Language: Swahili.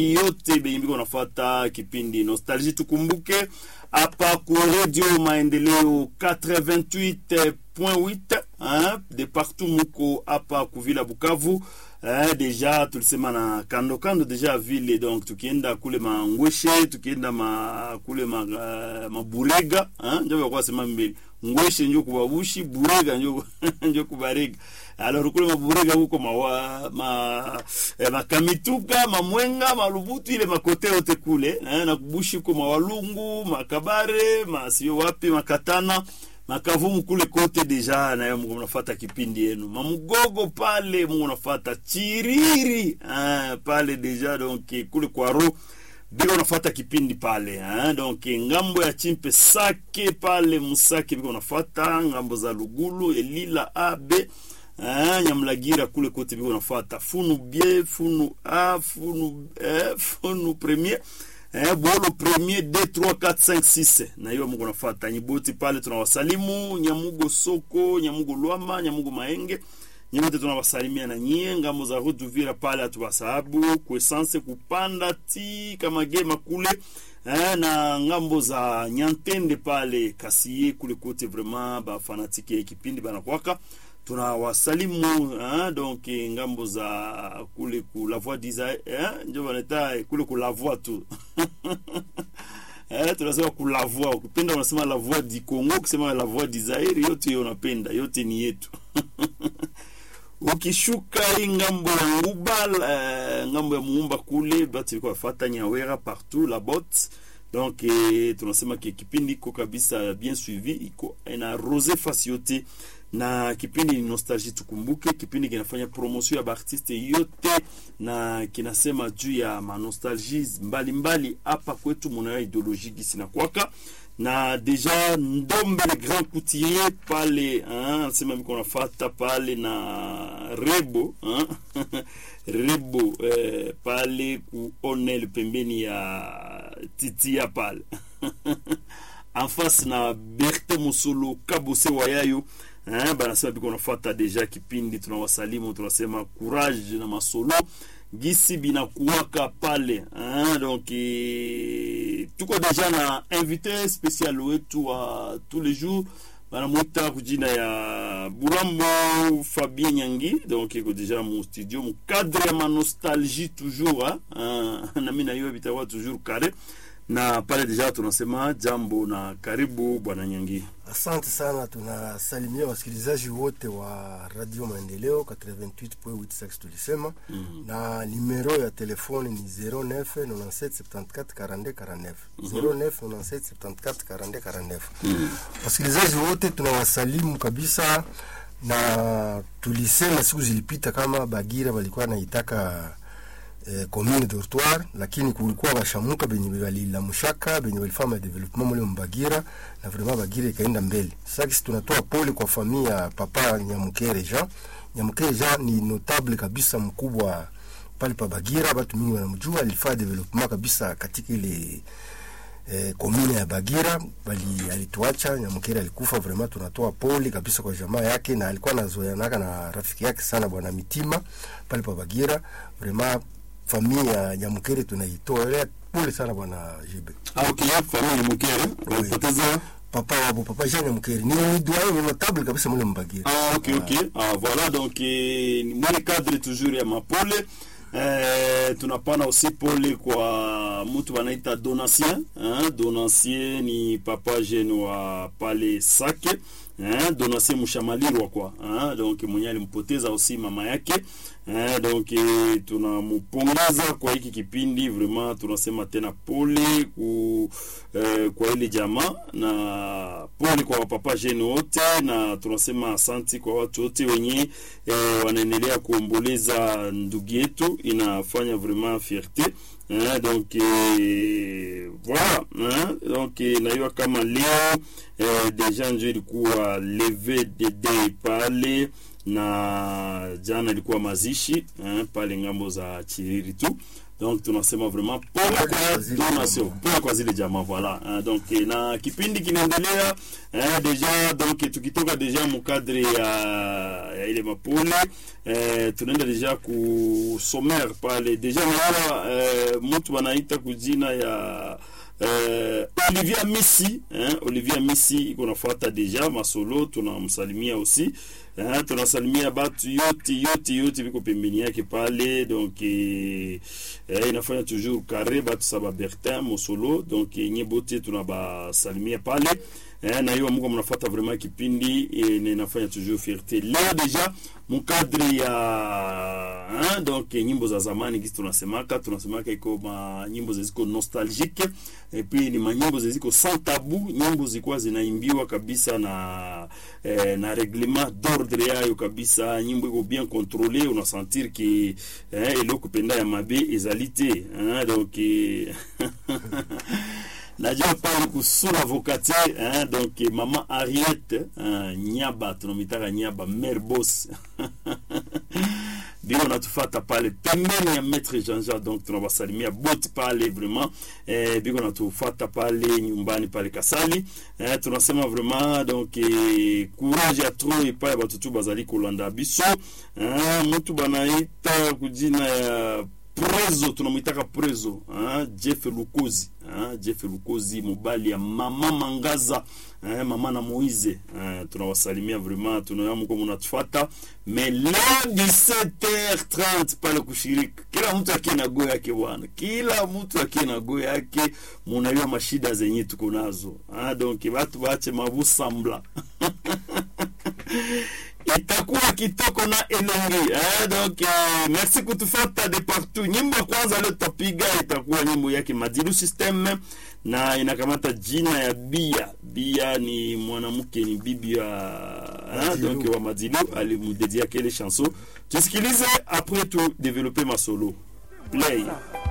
yote benye biko nafata kipindi nostalgie tukumbuke hapa ku radio maendeleo 88.8 hein, de partout muko hapa kuvila bukavu eh, deja tulisema na kando kando deja vile donc tukienda kule mangweshe tukienda ma, kule ma, uh, maburega eh, njo vakuwa sema mbele ngweshe njo kubabushi burega njo, njo kubarega alors kule maburega huko mawa, ma, eh, makamituka mamwenga malubutu ile makote yote kule eh, na kubushi huko mawalungu makabare masio wapi makatana makavumu kule kote deja nayo mungu mnafata kipindi yenu mamugogo pale mungu nafata chiriri ah, pale deja donc kule kwaro biko nafata kipindi pale ah, donc ngambo ya chimpe sake pale musake biko nafata ngambo za lugulu elila abe Ah, nyamlagira kule kote biko nafata funu bie funu a funu eh, funu premier eh, bolo premier d 3 4 5 6 na hiyo mungu nafata nyiboti pale tunawasalimu nyamugo soko nyamugo lwama nyamugo maenge nyote tunawasalimia na nyie ngambo za rutuvira pale hatuwasahabu kuesanse kupanda ti kama gema kule eh, na ngambo za nyantende pale kasie kule kote vraiment bafanatike ya kipindi banakwaka tunawasalimu hein, donc ngambo za kule ku la voix d'Isaïe hein, njo baneta kule ku la voix tu eh, tunasema ku la voix ukipenda unasema la voix du Congo ukisema la voix d'Isaïe yote hiyo unapenda yote ni yetu ukishuka hii ngambo ya nguba uh, ngambo ya muumba kule batu iko wafata nyawera partout la bot donc eh, tunasema ke kipindi iko kabisa bien suivi iko ina rose fasi yote na kipindi ni nostalgie tukumbuke kipindi kinafanya promotion ya baartiste yote na kinasema juu ya manostalgie mbalimbali hapa kwetu munayo ideologie gisi na kwaka na deja ndombe le grand couturier pale anasema biko nafata pale na rebo hein? rebo eh, pale ku onel pembeni ya titia pale en face na berte musolo kabose wayayo eh, banasema biko nafata deja kipindi tunawasalimu tunasema courage na masolo gisi binakuwaka pale hein? donc e, tuko deja na invité spécial wetu wa tous les jours banamwita kujina ya bulambo fabien nyangi donc iko deja mu studio mu cadre ya manostalgie toujours hein? nami na yo bitakuwa toujours kare na pale deja tunasema jambo na karibu bwana nyangi Asante sana, tunasalimia wasikilizaji wote wa Radio Maendeleo 88.8 sax tulisema mm -hmm. na nimero ya telefoni ni 09 97 74 42 49 09 97 74 42 49. Wasikilizaji wote tunawasalimu kabisa, na tulisema siku zilipita kama Bagira walikuwa naitaka eh, commune dortoir lakini kulikuwa bashamuka benye balilamushaka benye balifanya development mule mbagira na vraiment bagira ikaenda mbele. Sasa kisi tunatoa pole kwa familia ya papa Nyamukere Jean. Nyamukere Jean ni notable kabisa mkubwa pale pa Bagira, watu mingi wanamjua, alifanya development kabisa katika ile eh, komune ya Bagira bali alituacha. Nyamukere alikufa, vraiment tunatoa pole kabisa kwa jamaa yake, na alikuwa anazoeanaka na rafiki yake sana bwana Mitima pale pa Bagira vraiment familia ya Nyamukere tunaitolea pole sana bwana Jibe. ah, okay, familia Nyamukere walipoteza Papa wabo papa Jean Nyamukere ni doyen ni notable kabisa mule Mbagira. Ah, ok, ok. Ah, voilà, donc eh, ni mwele cadre toujours ya mapole eh, tunapana aussi pole kwa mtu wanaita Donatien eh, Donatien ni papa jeune wa pale Sake eh, Donatien Mushamalirwa kwa eh, donc mwenye alimpoteza aussi mama yake eh, donc eh, tunamupongeza kwa hiki kipindi vraiment, tunasema tena pole ku, eh, kwa ile jamaa na pole kwa wapapa jeune wote, na tunasema asanti kwa watu wote wenye eh, wanaendelea kuomboleza ndugu yetu, inafanya vraiment fierté eh, donc eh, voilà eh, donc eh, najua kama leo eh, deja njo ilikuwa leve de day pale na jana ilikuwa mazishi eh, pale ngambo za Chiriri tu donc tunasema vraiment pole kwa donation pole kwa zile jamaa voilà uh, donc eh, na kipindi kinaendelea eh, deja donc tukitoka deja mukadre ya, ya ile mapole eh, tunaenda deja ku sommaire pale deja naona eh, mtu wanaita kujina ya eh, Olivia Messi eh, Olivia Messi iko nafuata deja masolo tunamsalimia aussi eh, tunasalimia batu yote yote yote viko pembeni yake pale donc eh, eh, inafanya toujours carré batu saba Bertin Mosolo donc eh, nye bote tunabasalimia pale eh, na hiyo muko mnafuata vraiment kipindi eh, na inafanya toujours fierté leo deja mukadri ya hein, donc eh, nyimbo za zamani kisi tunasemaka tunasemaka iko ma nyimbo ziko nostalgique et puis ni manyimbo ziko sans tabou nyimbo zilikuwa zinaimbiwa kabisa na eh, na reglement d'ordre yayo kabisa nyimbo iko bien contrôlée una sentir que eh, eloko penda ya mabe ezali te hein, donc eh, najua pale kusula vokate hein, donc eh, mama Ariette hein, nyaba tunamitaka nyaba mère boss biko natufata pale pembeni ya maître Jean-Jean donc tunawasalimia bote pale vraiment eh, biko natufata pale nyumbani pale Kasali eh, tunasema vraiment donc eh, courage ya trop epai ya batutu bazali kolanda biso eh, mutu banaita kujina ya prezo tunamwitaka prezo hein, jeff lukozi hein, jeff lukozi mobali ya mama mangaza hein, mama na moize hein, tunawasalimia vraiment tunaona mko mnatufata mais leo 17h30 pale kushiriki kila mtu akie na go yake bwana kila mtu akie na go yake munajua mashida zenye tuko nazo hein, donc watu bache mabusambla itakuwa kitoko na elongi eh, donc eh, merci kutufata de partout nyimbo ya kwanza leo tutapiga itakuwa nyimbo yake madilu system na inakamata jina ya bia bia ni mwanamke ni bibi ya eh, donc wa madilu alimudedia kele chanson tusikilize après tu développer masolo play